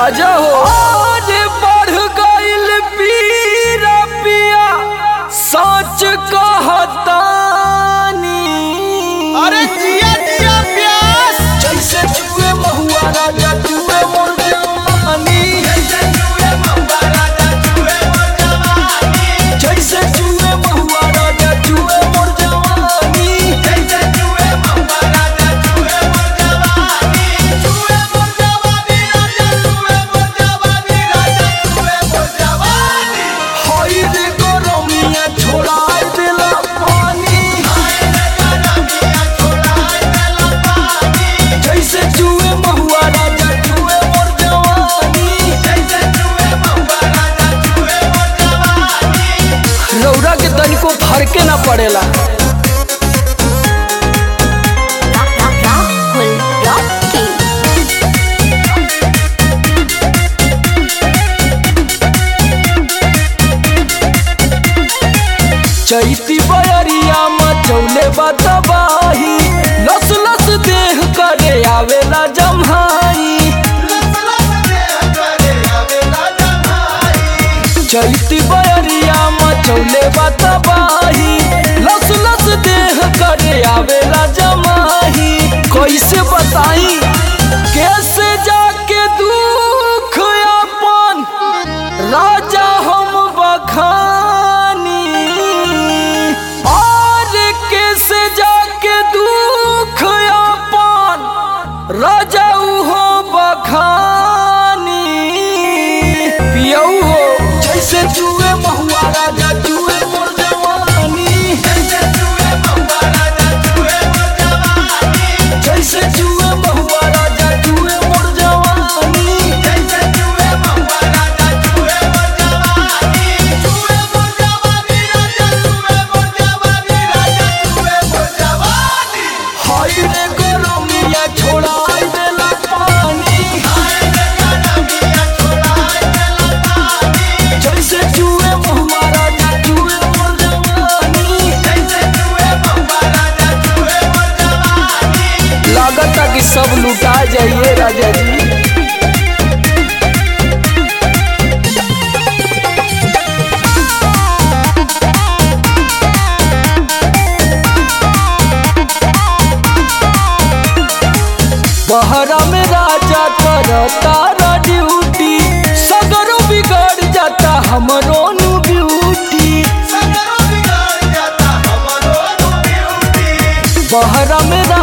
राजा हो आगे बढ़ गइल पीरा पिया सच कहतानी अरे जिया जिया प्यास जैसे चुए महुआ राजा चुए मोर जवानी जैसे चुए महुआ राजा चुए मोर जवानी हई रे गरमिया छोड़ा देला पानी जैसे चुए महुआ राजा चुए मोर जवानी रौरा के तनिको फरके ना पड़ेला Rahul Rocky. चैती बयरिया मचौले बतबाही लस लस देह करे आवेला जम्हाई चैती बयरिया मचौले बतबाही लस लस देह करे आवेला जमाही कैसे बताई कैसे जाके दुख अपन राजा हम बखानी और कैसे जाके दुख अपन राजा हो बखानी पियऊ हो जैसे चुए महुआ राजा चुए मोर जवानी जैसे चुए महुआ राजा चुए मोर जवानी हाय रे गरमिया छोड़ा देला पानी जैसे चुए महुआ राजा चुए मोर जवानी लागता कि सब लुटा जाइए राजा जी बहरा में राजा करता ड्यूटी सगरो बिगड़ जाता हमरो नु ब्यूटी बहरा में